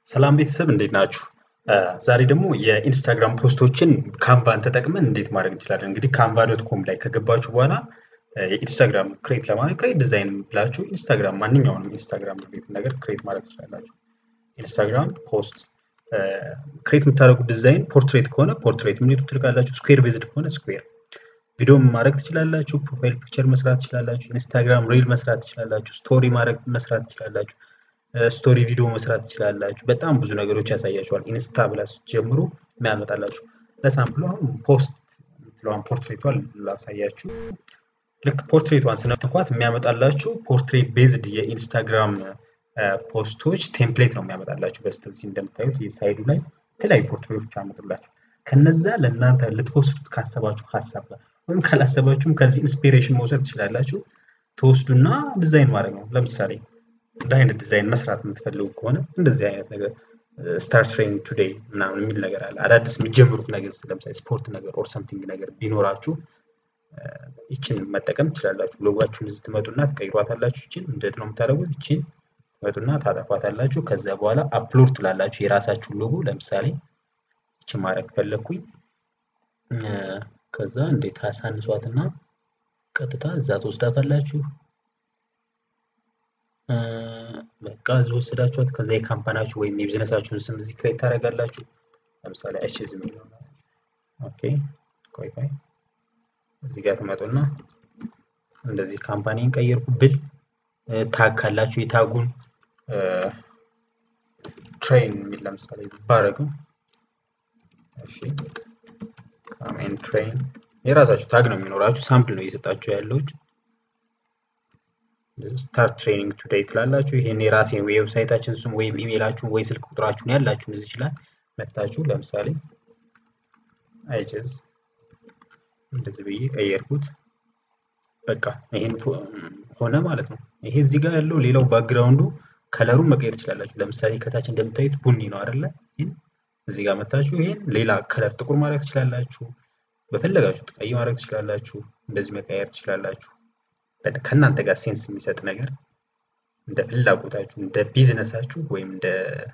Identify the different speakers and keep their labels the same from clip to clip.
Speaker 1: ሰላም ቤተሰብ እንዴት ናችሁ? ዛሬ ደግሞ የኢንስታግራም ፖስቶችን ካንቫን ተጠቅመን እንዴት ማድረግ እንችላለን። እንግዲህ ካንቫ ዶት ኮም ላይ ከገባችሁ በኋላ የኢንስታግራም ክሬት ለማድረግ ክሬት ዲዛይን ብላችሁ ኢንስታግራም ማንኛውንም ኢንስታግራም ሪሌትድ ነገር ክሬት ማድረግ ትችላላችሁ። ኢንስታግራም ፖስት ክሬት የምታደርጉት ዲዛይን ፖርትሬት ከሆነ ፖርትሬት ምንቱ ትልቃላችሁ። ስኩዌር ቤዝድ ከሆነ ስኩዌር ቪዲዮ ማድረግ ትችላላችሁ። ፕሮፋይል ፒክቸር መስራት ትችላላችሁ። ኢንስታግራም ሪል መስራት ትችላላችሁ። ስቶሪ ማድረግ መስራት ትችላላችሁ። ስቶሪ ቪዲዮ መስራት ትችላላችሁ። በጣም ብዙ ነገሮች ያሳያችኋል። ኢንስታ ብላ ስትጀምሩ የሚያመጣላችሁ ለሳምፕሉ አሁን ፖስት የምትለዋን ፖርትሬቷን ላሳያችሁ። ልክ ፖርትሬቷን ስነኳት የሚያመጣላችሁ ፖርትሬት ቤዝድ የኢንስታግራም ፖስቶች ቴምፕሌት ነው የሚያመጣላችሁ። በስተዚህ እንደምታዩት የሳይዱ ላይ የተለያዩ ፖርትሬቶች ያመጡላችሁ። ከነዛ ለእናንተ ልትፖስቱት ካሰባችሁ ሀሳብ ጋር ወይም ካላሰባችሁም ከዚህ ኢንስፒሬሽን መውሰድ ትችላላችሁ። ተወስዱና ዲዛይን ማድረግ ነው። ለምሳሌ እንደ አይነት ዲዛይን መስራት የምትፈልጉ ከሆነ እንደዚህ አይነት ነገር ስታርት ትሬኒንግ ቱዴይ ምናምን የሚል ነገር አለ። አዳዲስ የሚጀምሩት ነገር ለምሳሌ ስፖርት ነገር ኦር ሰምቲንግ ነገር ቢኖራችሁ ይችን መጠቀም ትችላላችሁ። ሎጓችሁን እዚህ ትመጡና ትቀይሯታላችሁ። ይችን እንዴት ነው የምታደርጉት? ይችን ትመጡና ታጠፏታላችሁ። ከዛ በኋላ አፕሎድ ትላላችሁ የራሳችሁን ሎጎ። ለምሳሌ ይችን ማድረግ ፈለግኩኝ። ከዛ እንዴት አሳንሷትና ቀጥታ እዛ ትወስዳታላችሁ። በቃ እዚህ ወሰዳችኋት። ከዛ የካምፓናችሁ ወይም የቢዝነሳችሁን ስም እዚህ ክሬት ታደርጋላችሁ። ለምሳሌ አይችዝ የሚለው ኦኬ፣ ቆይ ቆይ፣ እዚህ ጋር ትመጡና እንደዚህ ካምፓኒን ቀየርኩ ብል ታግ ካላችሁ የታጉን ትሬን የሚል ለምሳሌ ባረገው፣ እሺ፣ ካሜን ትሬን የራሳችሁ ታግ ነው የሚኖራችሁ። ሳምፕል ነው እየሰጣችሁ ያለው ስታርት ትሬኒንግ ቱዴይ ትላላችሁ። ይሄን የራሴን ዌብሳይታችን ስም ወይም ኢሜይላችሁን ወይ ስልክ ቁጥራችሁን ያላችሁን እዚህ ይችላል መታችሁ። ለምሳሌ አይችዝ እንደዚህ ብዬ ቀየርኩት። በቃ ይሄን ሆነ ማለት ነው። ይሄ እዚህ ጋር ያለው ሌላው ባክግራውንዱ ከለሩን መቀየር ትችላላችሁ። ለምሳሌ ከታች እንደምታዩት ቡኒ ነው አይደለ? ይሄን እዚህ ጋር መታችሁ ይሄን ሌላ ከለር ጥቁር ማድረግ ትችላላችሁ። በፈለጋችሁት ቀይ ማድረግ ትችላላችሁ። እንደዚህ መቀየር ትችላላችሁ። ከእናንተ ጋር ሴንስ የሚሰጥ ነገር እንደ ፍላጎታችሁ እንደ ቢዝነሳችሁ ወይም እንደ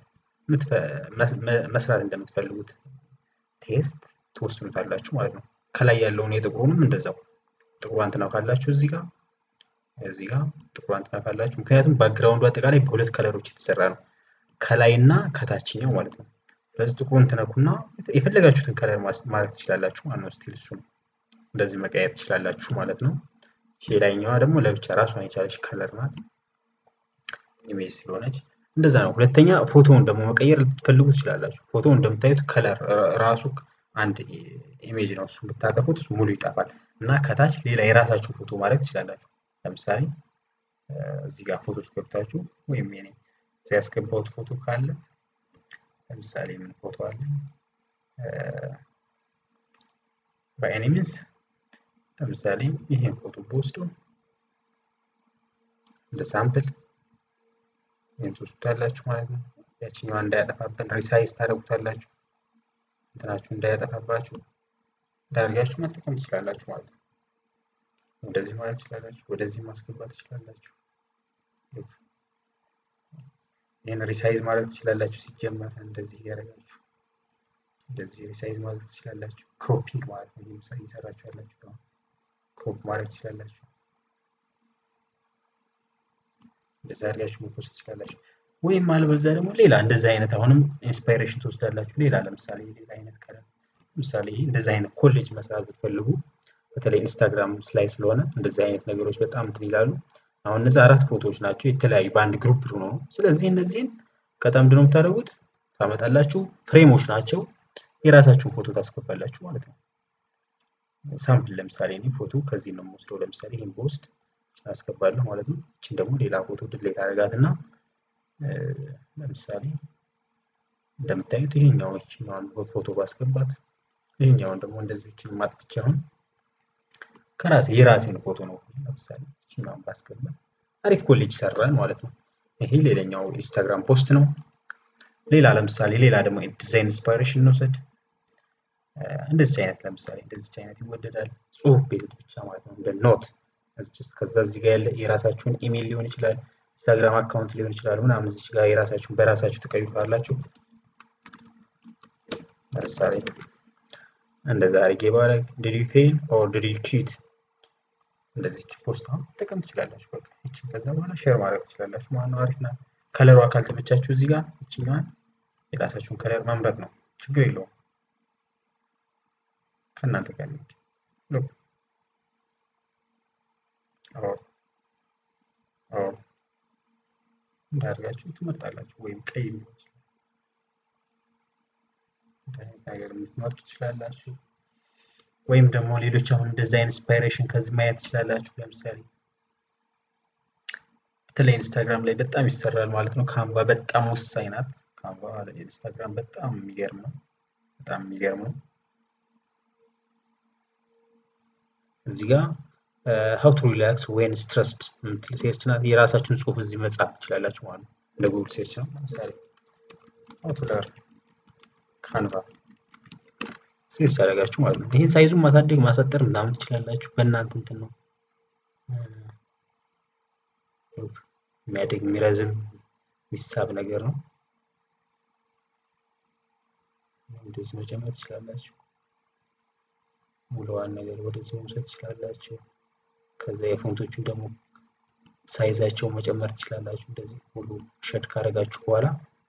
Speaker 1: መስራት እንደምትፈልጉት ቴስት ትወስኑታላችሁ ማለት ነው። ከላይ ያለውን የጥቁሩንም እንደዛው ጥቁሯን ትነካላችሁ እዚህ ጋር እዚህ ጋር ጥቁሯን ትነካላችሁ። ምክንያቱም ባክግራውንዱ አጠቃላይ በሁለት ከለሮች የተሰራ ነው፣ ከላይና ከታችኛው ማለት ነው። ስለዚህ ጥቁሩን ትነኩና የፈለጋችሁትን ከለር ማድረግ ትችላላችሁ ማለት ነው። ስቲል እሱን እንደዚህ መቀየር ትችላላችሁ ማለት ነው። ሌላኛዋ ደግሞ ለብቻ ራሷን የቻለች ከለር ናት፣ ኢሜጅ ስለሆነች እንደዛ ነው። ሁለተኛ ፎቶውን ደግሞ መቀየር ልትፈልጉ ትችላላችሁ። ፎቶውን እንደምታዩት ከለር ራሱ አንድ ኢሜጅ ነው። እሱን ብታጠፉት ሙሉ ይጠፋል እና ከታች ሌላ የራሳችሁ ፎቶ ማድረግ ትችላላችሁ። ለምሳሌ እዚህ ጋር ፎቶ ገብታችሁ ወይም የኔ እዚህ ያስገባሁት ፎቶ ካለ ለምሳሌ ምን ፎቶ አለ በኤኒ ሚንስ ለምሳሌ ይሄን ፎቶ በወስዶ እንደ ሳምፕል ይህን ትወስዱታላችሁ ማለት ነው። ያችኛዋ እንዳያጠፋብን ሪሳይዝ ታደርጉታላችሁ። እንትናችሁ እንዳያጠፋባችሁ እንዳርጋችሁ መጠቀም ትችላላችሁ ማለት ነው። እንደዚህ ማለት ትችላላችሁ፣ ወደዚህ ማስገባት ትችላላችሁ። ይህን ሪሳይዝ ማድረግ ትችላላችሁ። ሲጀመር እንደዚህ እያደረጋችሁ እንደዚህ ሪሳይዝ ማድረግ ትችላላችሁ። ክሮፒንግ ማለት ነው። ለምሳሌ እየሰራችሁ ያላችሁ ክሮፕ ማድረግ ትችላላችሁ። እንደዛ አድርጋችሁ መፖስት ትችላላችሁ። ወይም አልበዛ ደግሞ ሌላ እንደዛ አይነት አሁንም ኢንስፓይሬሽን ትወስዳላችሁ። ሌላ ለምሳሌ ሌላ አይነት ከለር ለምሳሌ እንደዛ አይነት ኮሌጅ መስራት ብትፈልጉ በተለይ ኢንስታግራም ላይ ስለሆነ እንደዚህ አይነት ነገሮች በጣም እንትን ይላሉ። አሁን እነዚህ አራት ፎቶዎች ናቸው የተለያዩ በአንድ ግሩፕ ሆኖ ነው። ስለዚህ እነዚህን ከጣም ምንድን ነው የምታደርጉት? ታመጣላችሁ። ፍሬሞች ናቸው። የራሳችሁን ፎቶ ታስገባላችሁ ማለት ነው። ሳምፕል ለምሳሌ እኔ ፎቶ ከዚህ ነው የምወስደው። ለምሳሌ ይህን በውስጥ አስገባለሁ ማለት ነው። እችን ደግሞ ሌላ ፎቶ ድሌት አደርጋት እና ለምሳሌ እንደምታዩት ይሄኛው ይችኛዋን ፎቶ ባስገባት ይሄኛውን ደግሞ እንደዚህ ይችን ማጥፍቼ አሁን ከራሴ የራሴን ፎቶ ነው ለምሳሌ ይችኛዋን ባስገባት አሪፍ ኮሌጅ ሰራን ማለት ነው። ይሄ ሌላኛው ኢንስታግራም ፖስት ነው። ሌላ ለምሳሌ ሌላ ደግሞ ዲዛይን ኢንስፓይሬሽን እንውሰድ። እንደዚህ አይነት ለምሳሌ እንደዚህ አይነት ይወደዳል። ጽሁፍ ቤዝድ ብቻ ማለት ነው እንደ ኖት ከዛ እዚህ ጋር ያለ የራሳችሁን ኢሜል ሊሆን ይችላል። ኢንስታግራም አካውንት ሊሆን ይችላል ምናምን እዚህ ጋር የራሳችሁን በራሳችሁ ትቀይሩታላችሁ። ለምሳሌ እንደዛ አድርጌ ባረግ ዲድ ዩ ፌል ኦር ዲድ ዩ ቺት እንደዚች ፖስት አሁን መጠቀም ትችላላችሁ። በቃ ይችን ከዛ በኋላ ሼር ማድረግ ትችላላችሁ ማለት ነው። አሪፍ ናት። ከለሯ ካልተመቻችሁ እዚህ ጋር ይችኛዋን የራሳችሁን ከለር መምረጥ ነው። ችግር የለውም ከእናንተ ጋር የሚሄድ እንዳደርጋችሁ ትመርጣላችሁ። ወይም ቀይ ሊሆን ይችላል ነገር የምትመርጡ ትችላላችሁ። ወይም ደግሞ ሌሎች አሁን እንደዚህ አይነት ኢንስፓይሬሽን ከዚህ ማየት ትችላላችሁ። ለምሳሌ በተለይ ኢንስታግራም ላይ በጣም ይሰራል ማለት ነው። ካንቫ በጣም ወሳኝ ናት። ካንቫ ኢንስታግራም በጣም የሚገርም ነው። በጣም የሚገርም ነው። እዚህ ጋር ሀው ቱ ሪላክስ ዌን ስትረስድ የምትል ሴርች ናት። የራሳችሁን ጽሁፍ እዚህ መጻፍ ትችላላችሁ ማለት ነው። እንደ ጉግል ሴርች ነው። ለምሳሌ ሀው ቱ ለርን ካንቫ ሴርች ያደረጋችሁ ማለት ነው። ይህን ሳይዙን ማሳደግ ማሳጠር ምናምን ትችላላችሁ። በእናንተ እንትን ነው የሚያደግ የሚረዝም የሚሳብ ነገር ነው። እንደዚህ መጨመር ትችላላችሁ። ሙሉዋን ነገር ወደዚህ መውሰድ ትችላላችሁ። ከዛ የፎንቶቹን ደግሞ ሳይዛቸው መጨመር ትችላላችሁ። እንደዚህ ሙሉ ሸድ ካደረጋችሁ በኋላ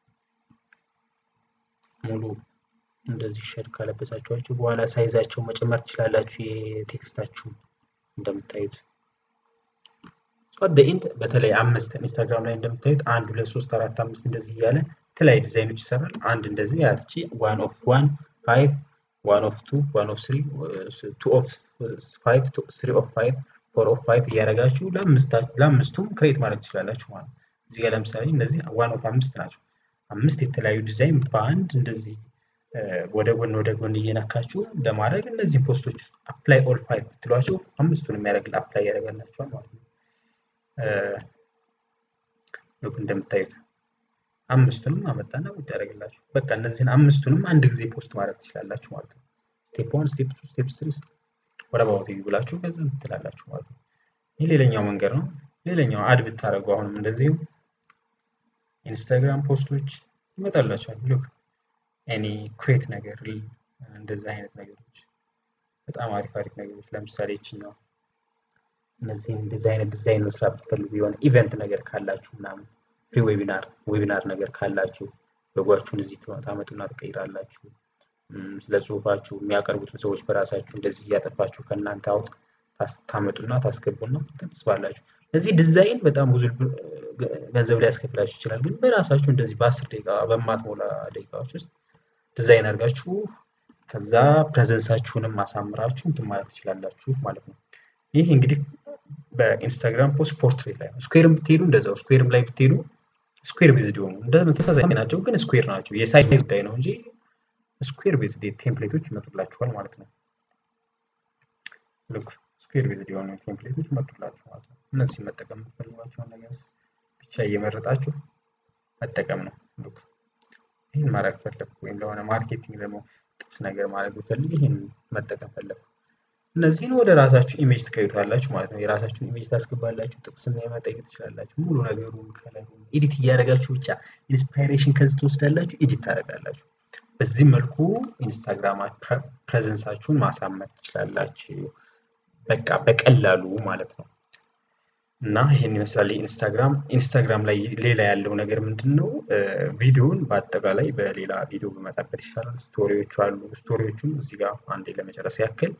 Speaker 1: ሙሉ እንደዚህ ሸድ ካለበሳችኋቸው በኋላ ሳይዛቸው መጨመር ትችላላችሁ። የቴክስታችሁ እንደምታዩት በኢንድ በተለይ አምስት ኢንስታግራም ላይ እንደምታዩት አንድ ሁለት ሶስት አራት አምስት እንደዚህ እያለ የተለያዩ ዲዛይኖች ይሰራል። አንድ እንደዚህ ያትቺ ዋን ኦፍ ዋን ፋይቭ ዋን ኦፍ ቱ ዋን ኦፍ ስሪ ቱ ኦፍ ፋይቭ ስሪ ኦፍ ፋይቭ ፎር ኦፍ ፋይቭ እያደረጋችሁ ለአምስቱም ክሬት ማድረግ ትችላላችሁ ማለት ነው። እዚህ ጋር ለምሳሌ እነዚህ ዋን ኦፍ አምስት ናቸው። አምስት የተለያዩ ዲዛይን በአንድ እንደዚህ ወደ ጎን ወደ ጎን እየነካችሁ ለማድረግ እነዚህ ፖስቶች ውስጥ አፕላይ ኦል ፋይቭ ብትሏቸው አምስቱን የሚያደርግ አፕላይ ያደርጋላችኋል ማለት ነው። ልክ እንደምታዩት አምስቱንም አመጣና ቁጭ ያደርግላችሁ። በቃ እነዚህን አምስቱንም አንድ ጊዜ ፖስት ማድረግ ትችላላችሁ ማለት ነው። ስቴፕ ዋን፣ ስቴፕ ቱ፣ ስቴፕ ስሪ ወደ ባውት ብላችሁ ከዚህ ትላላችሁ ማለት ነው። ይህ ሌላኛው መንገድ ነው። ሌላኛው አድ ብታደርጉ አሁንም እንደዚሁ ኢንስታግራም ፖስቶች ይመጣላችኋል። ሉክ ኤኒ ኩዌት ነገር እንደዚህ አይነት ነገሮች በጣም አሪፍ አሪፍ ነገሮች ለምሳሌ ይችኛው እነዚህን እንደዚህ አይነት ዲዛይን መስራት ብትፈልጉ የሆነ ኢቨንት ነገር ካላችሁ ምናምን ፍሪ ዌቢናር ዌቢናር ነገር ካላችሁ ሎጓችሁን እዚህ ታመጡና ትቀይራላችሁ። ስለ ጽሁፋችሁ የሚያቀርቡትን ሰዎች በራሳችሁ እንደዚህ እያጠፋችሁ ከእናንተ አውጥ ታመጡና ታስገቡና ትስባላችሁ። እዚህ ዲዛይን በጣም ብዙ ገንዘብ ሊያስከፍላችሁ ይችላል። ግን በራሳችሁ እንደዚህ በአስር ደቂቃ በማትሞላ ደቂቃዎች ውስጥ ዲዛይን አድርጋችሁ ከዛ ፕሬዘንሳችሁንም ማሳምራችሁ እንትን ማለት ትችላላችሁ ማለት ነው። ይህ እንግዲህ በኢንስታግራም ፖስት ፖርትሬት ላይ ነው። ስኩዌርም ብትሄዱ እንደዛው ስኩዌርም ላይ ብትሄዱ ስኩዌር ቤዝድ የሆኑ እንደ ተመሳሳይ ናቸው፣ ግን ስኩዌር ናቸው። የሳይዝ ጉዳይ ነው እንጂ ስኩዌር ቤዝድ ቴምፕሌቶች ይመጡላችኋል ማለት ነው። ልክ ስኩዌር ቤዝድ የሆኑ ቴምፕሌቶች ይመጡላችሁ ማለት ነው። እነዚህ መጠቀም የምትፈልጓቸውን ነገር ብቻ እየመረጣችሁ መጠቀም ነው። ልክ ይህን ማድረግ ፈለግኩ ወይም ለሆነ ማርኬቲንግ ደግሞ ጥቅስ ነገር ማድረግ ብፈልግ ይህን መጠቀም ፈለግኩ። እነዚህን ወደ ራሳችሁ ኢሜጅ ትቀይሩታላችሁ ማለት ነው። የራሳችሁን ኢሜጅ ታስገባላችሁ። ጥቅስና መጠየቅ ትችላላችሁ። ሙሉ ነገሩን ከለሩን ኤዲት እያደረጋችሁ ብቻ ኢንስፓይሬሽን ከዚህ ትወስዳላችሁ፣ ኤዲት ታደርጋላችሁ። በዚህ መልኩ ኢንስታግራም ፕሬዘንሳችሁን ማሳመር ትችላላችሁ። በቃ በቀላሉ ማለት ነው። እና ይህን ይመስላል ኢንስታግራም። ኢንስታግራም ላይ ሌላ ያለው ነገር ምንድን ነው? ቪዲዮን በአጠቃላይ በሌላ ቪዲዮ በመጣበት ይሻላል። ስቶሪዎቹ አሉ። ስቶሪዎቹን እዚህ ጋር አንዴ ለመጨረስ ያክል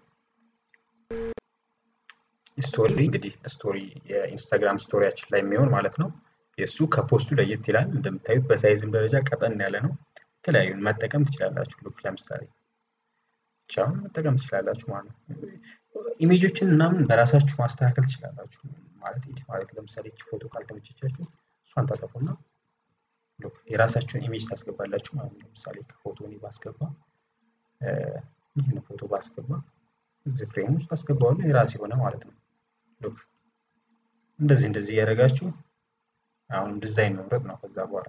Speaker 1: ስቶሪ እንግዲህ ስቶሪ የኢንስታግራም ስቶሪያችን ላይ የሚሆን ማለት ነው። የእሱ ከፖስቱ ለየት ይላል። እንደምታዩት በሳይዝም ደረጃ ቀጠን ያለ ነው። የተለያዩ መጠቀም ትችላላችሁ። ሉክ ለምሳሌ ብቻውን መጠቀም ትችላላችሁ ማለት ነው። ኢሜጆችን ምናምን በራሳችሁ ማስተካከል ትችላላችሁ ማለት ኢዲት ማለት ለምሳሌ እቺ ፎቶ ካልተመቸቻችሁ እሷን ታጠፉና ሉክ የራሳችሁን ኢሜጅ ታስገባላችሁ ማለት ነው። ለምሳሌ ከፎቶ እኔ ባስገባ ይህን ፎቶ ባስገባ እዚህ ፍሬም ውስጥ አስገባዋለሁ የራስ የሆነ ማለት ነው። ሉክ እንደዚህ እንደዚህ እያደረጋችሁ አሁን ዲዛይን መምረጥ ነው። ከዛ በኋላ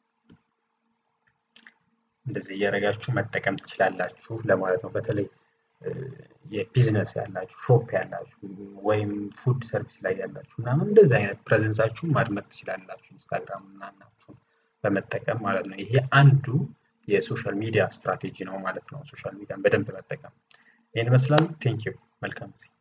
Speaker 1: እንደዚህ እያደረጋችሁ መጠቀም ትችላላችሁ ለማለት ነው። በተለይ የቢዝነስ ያላችሁ ሾፕ ያላችሁ ወይም ፉድ ሰርቪስ ላይ ያላችሁ ምናምን እንደዚህ አይነት ፕሬዘንሳችሁን ማድመቅ ትችላላችሁ ኢንስታግራም ምናምናችሁ በመጠቀም ማለት ነው። ይሄ አንዱ የሶሻል ሚዲያ ስትራቴጂ ነው ማለት ነው። ሶሻል ሚዲያን በደንብ መጠቀም ይህን ይመስላል። ቴንኪው መልካም ጊዜ